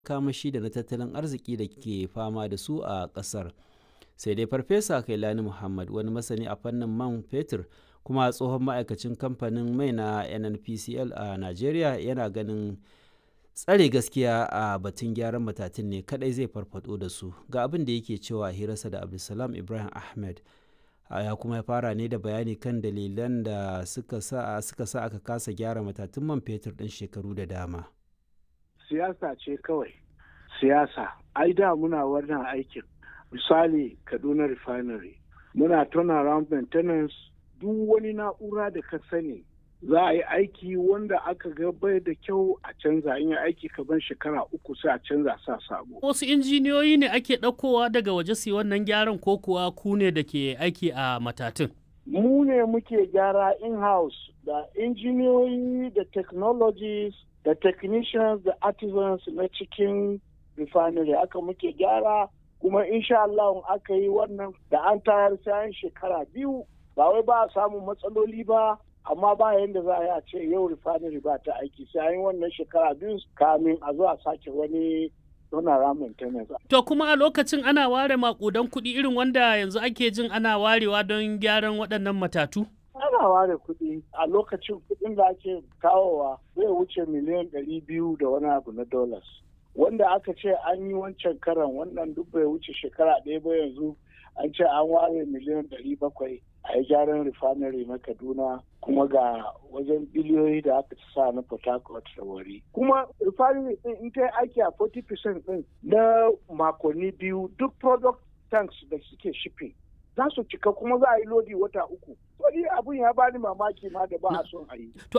kamashi da na tattalin arziki da ke fama da su a ƙasar. Sai dai Farfesa Kailani Muhammad wani masani a fannin man fetur kuma tsohon ma'aikacin kamfanin mai na NNPCL a Najeriya yana ganin tsare gaskiya a batun gyaran matatun ne kadai zai farfado da su ga abin da yake cewa hirarsa da Abdulsalam Ibrahim Ahmed ya kuma ya fara ne da bayani kan dalilan da suka sa suka sa aka kasa gyara matatun man fetur ɗin shekaru da dama. Siyasa ce kawai, siyasa. Ai da muna wannan aikin. Misali Kaduna Refinery. Muna turnaround maintenance duk wani na'ura da ka sani za a yi aiki wanda aka ga bai da kyau a canza in yi aiki kaban shekara uku sai a canza sa sabo. Wasu injiniyoyi ne ake ɗaukowa daga waje su wannan gyaran ko kuwa ku ne da ke aiki a matatun? Mu ne muke gyara in-house da injiniyoyi da technologies da technicians da artisans na cikin refinery aka muke gyara kuma insha Allah aka yi wannan da an tayar sayan shekara biyu ba wai ba a samun matsaloli ba amma ba yadda za a yi a ce yau refinery ba ta aiki sai an wannan shekara biyu kamin a zo a sake wani donara maintenance. To kuma a lokacin ana ware makudan kuɗi irin wanda yanzu ake jin ana warewa don gyaran waɗannan matatu? Ana ware kuɗi a lokacin kuɗin da ake kawowa zai wuce miliyan ɗari biyu da wani abu na dollars. Wanda aka ce an yi wancan karan wannan duk bai wuce shekara ɗaya ba yanzu an ce an ware miliyan ɗari bakwai a yi gyaran refinery na kaduna kuma ga wajen biliyoyi da aka sa na port harcourt da wari kuma refinery din in ta aiki a 40% din na makonni biyu duk product tanks da suke shipping za su cika kuma za a yi lodi wata uku wani abun ya bani mamaki ma da ba a son a yi to